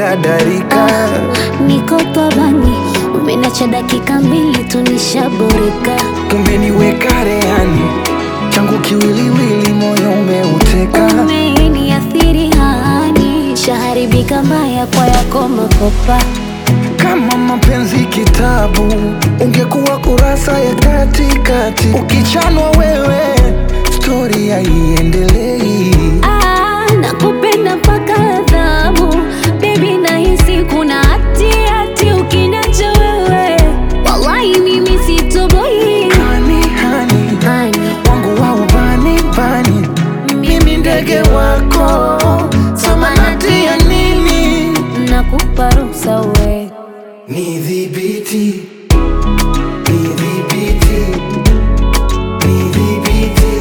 dadarika Niko tabani, umenacha dakika mbili tu nishaboreka. umeniweka rehani changu kiwiliwili moyo umeuteka Umeniathiri hani, shaharibika mbaya kwa yako makopa. kama mapenzi kitabu ungekuwa kurasa ya katikati ukichanwa wewe stori haiendelei Ah, nakupenda mpaka adhabu Baby nahisi kuna hati hati ukiniacha wewe Wallahi mimi sitoboi hani hani Hani, wangu wa ubani bani mimi ndege wako samanati ya nini nakupa ruhusa we Nidhibiti, nidhibiti, nidhibiti,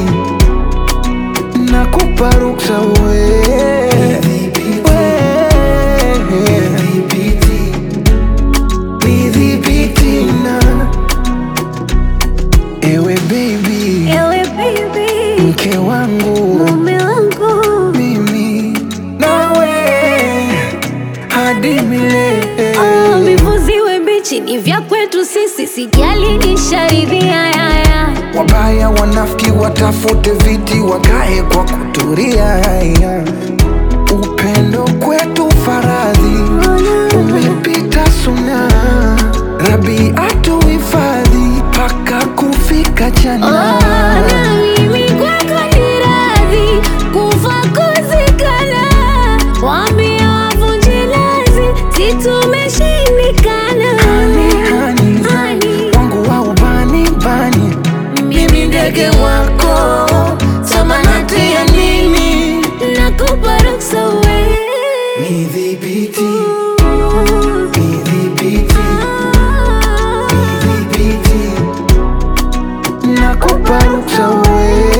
nakupa ruksa we We. Nidhibiti na ewe baby, Ewe baby, mke wangu mume wangu mimi nawe hadi milele. Oh, vivuziwe mbichi ni vya kwetu sisi Sijali nisharidhia yaya Wabaya wanafiki watafute viti wakae kwa kuturia. Upendo kwetu faradhi umepita suna, Rabi atuhifadhi mpaka kufika Oh, jana. na mimi kwako ni radhi kufa kuzikana, waambie wavunje lazi, si tumeshindikana. Hani, hani, Hani, wangu wa ubani bani, mimi ndege wako, samanati ya nini? nakupa ruksa we. Nidhibiti, Ooh, nidhibiti, ah. nidhibiti, nakupa ruksa we